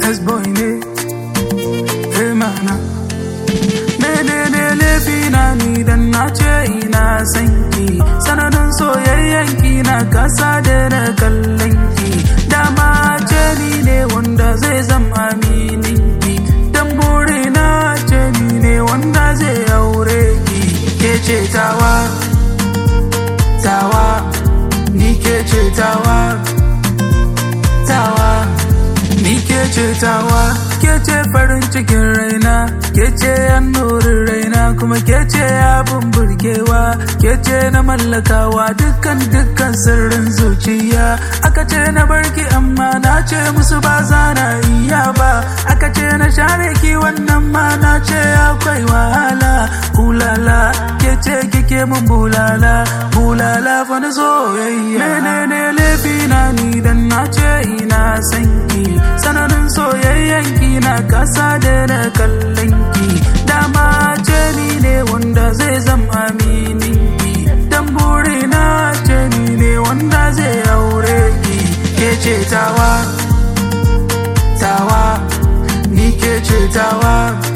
S-boy ne eh mana menene laifina ni dan na ce ina san ki sanadin soyayyen ki na kasa da na kallon ki dama ce ni ne wanda zai zama aminin ki dan buri na ce ni ne wanda zai aure ki ke ce tawa tawa ni ke ce tawa tawa ni ke ce tawa ke ce farin cikin raina ke ce annurin raina kuma ke ce abin burgewa ke ce na mallakawa dukkan dukkan sirrin zuciya aka ce na barki amma na ce musu ba za na iya ba aka ce na share ki wannan ma na ce akwai wahala bulala ke ce kike mun bulala bulala fa na soyayya menene laifi na ni dan na ce ina san ki sananin soyayyen ki na kasa da na kallon ki dama ce ni ne wanda zai zama aminin ki dan buri na ce ni ne wanda zai aure ki ke ce tawa tawa ni ke ce tawa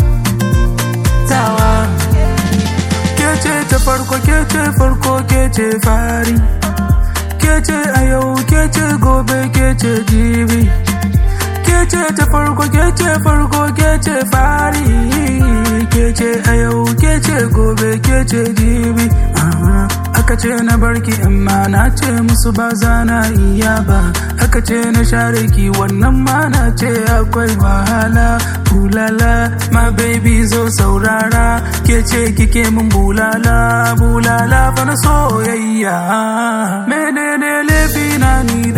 tawa ke ce ta farko ke ce farko ke ce fari ke ce a yau ke ce gobe ke ce jibi ke ce ta farko ke ce farko ke ce fari ke ce a yau ke ce gobe ke ce jibi aka ce na barki amma na ce musu ba za na iya ba aka ce na share ki wannan ma na ce akwai wahala bulala ma baby zo saurara ke ce kike mun bulala bulala fa na soyayya menene laifi na ni